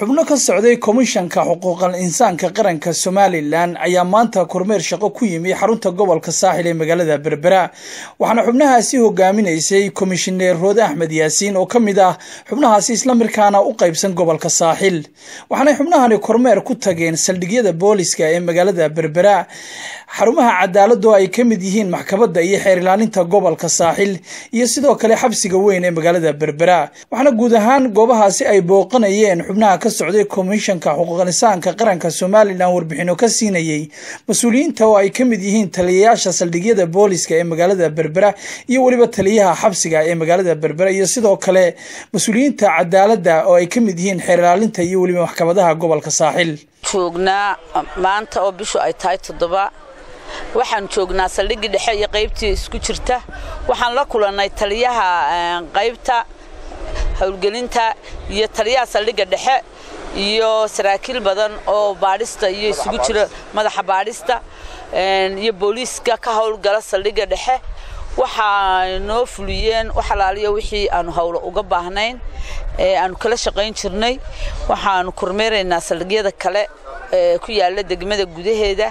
xubno ka socday komishanka xuquuqal insaanka qaranka somalilan ayaa maanta kormeer shaqo ku yimi xarunta gobolka saaxil ee magaalada berbera waxaana xubnahaasi hogaaminaysay komishineer roode axmed yaasiin oo ka mid ah xubnahaasi islamarkaana u qaybsan gobolka saaxil waxaanay xubnahani kormeer ku tageen saldhigyada booliska ee magaalada berbera xarumaha cadaaladoo ay ka mid yihiin maxkamadda iyo xeer ilaalinta gobolka saaxil iyo sidoo kale xabsiga weyn ee magaalada berbera waxaana guud ahaan goobahaasi ay booqanayeen xubnaha ka socday komishanka xuquuqinsaanka qaranka somalilan warbixino ka siinayey mas-uuliyiinta oo ay ka mid yihiin taliyayaasha saldhigyada booliska ee magaalada berbera iyo weliba taliyaha xabsiga ee magaalada berbera iyo sidoo kale mas-uuliyiinta cadaaladda oo ay ka mid yihiin xeer ilaalinta iyo weliba maxkamadaha gobolka saaxil joognaa maanta oo bishu ay tahay toddoba waxaan joognaa saldhiggii dhexe iyo qaybtii isku jirta waxaan la kulannay taliyaha qaybta howlgelinta iyo taliyaha saldhigga dhexe iyo saraakiil badan oo baadhista iyo isugu jira madaxa baadhista iyo booliiska ka howlgala saldhigga dhexe waxaa noo fuliyeen wax alaaliyo wixii aanu howlo uga baahnayn ee aanu kala shaqayn jirnay waxaanu kormeeraynaa saldhigyada kale ee ku yaala degmada gudaheeda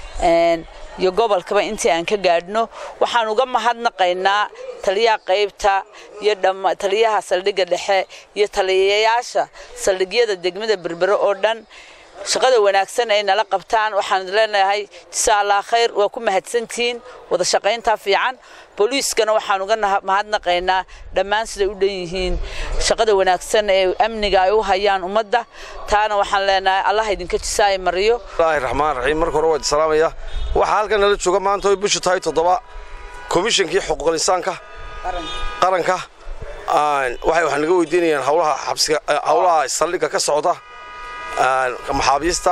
iyo gobolkaba intii aan ka gaadhno waxaan uga mahadnaqaynaa taliyaha qaybta iyo taliyaha saldhigga dhexe iyo taliyayaasha saldhigyada degmada berbere oo dhan shaqada wanaagsan ay nala qabtaan waxaan leenahay jisa allah khayr waa ku mahadsantihiin wada shaqayntaa fiican booliiskana waxaan uga mahadnaqaynaa dhammaan siday u dhan yihiin shaqada wanaagsan ee amniga ay u hayaan ummadda taana waxaan leenahay allah idinka jisaay mariyo bismillaahi raxmaan raxiim marka hore waa salaamaya waxaa halkan nala jooga maanta oy bishu tahay toddoba komishankii xuquuqul insaanka qaranka waxay wax naga weydiinayaan howlaha xabsiga howlaha saldhigga ka socda maxaabiista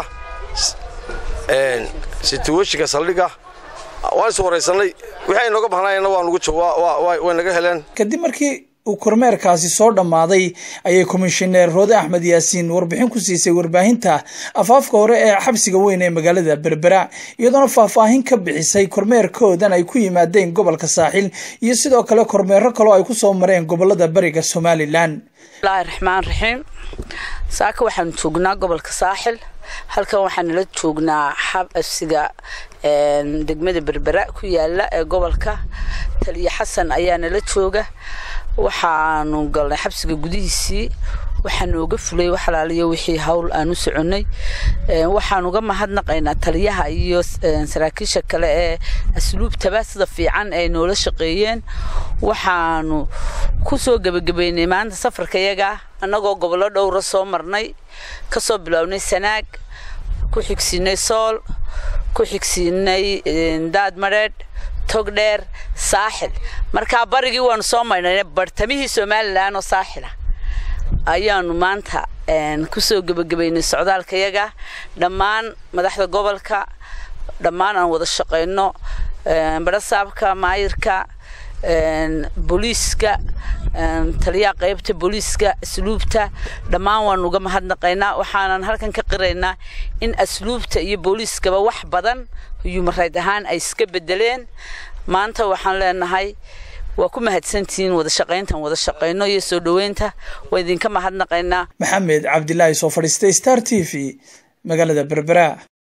situweshinka saldhigga waan is waraysanay wixii ay nooga bahnaayeenna waa nugu way naga heleen kadib markii uu kormeerkaasi soo dhammaaday ayay komishineer roode axmed yaasiin warbixin ku siisay warbaahinta afaafka hore ee xabsiga weyn ee magaalada berbera iyadoona faahfaahin ka bixisay kormeerkoodan ay ku yimaadeen gobolka saaxil iyo sidoo kale kormeero kaloo ay ku soo mareen gobolada bariga somalilan bismillaahi raxmaan raxiim saaka waxaanu joognaa gobolka saaxil halkan waxaan nala joognaa xabsiga degmada berbera ku yaala ee gobolka taliya xasan ayaa nala jooga waxaanu galnay xabsiga gudihiisii waxaa nooga fulay wax alaaliyo wixii hawl aan u soconnay waxaan uga mahadnaqaynaa taliyaha iyo saraakiisha kale ee asluubtaba sida fiican ay noola shaqeeyeen waxaanu ku soo gebagabaynay maanta safarkayaga annagoo gobollo dhowra soo marnay ka soo bilownay sanaag ku xigsiinay sool ku xigsiinay daad madheedh togdheer saaxil markaa barigii waanu soo maydhnay bartamihii somalilan oo saaxila ayaanu maanta kusoo gebagabaynay socdaalkayaga dhammaan madaxda gobolka dhammaan aan wada shaqayno barasaabka maayirka booliiska taliyaha qaybta booliiska asluubta dhammaan waanu uga mahadnaqaynaa waxaanan halkan ka qiraynaa in asluubta iyo booliiskaba wax badan yumarayd ahaan ay iska bedeleen maanta waxaan leenahay waa ku mahadsantihiin wada shaqayntan wada shaqayno iyo soo dhoweynta waa idinka mahadnaqaynaa maxamed cabdilaahi soo fadhiistay star t v magaalada berbera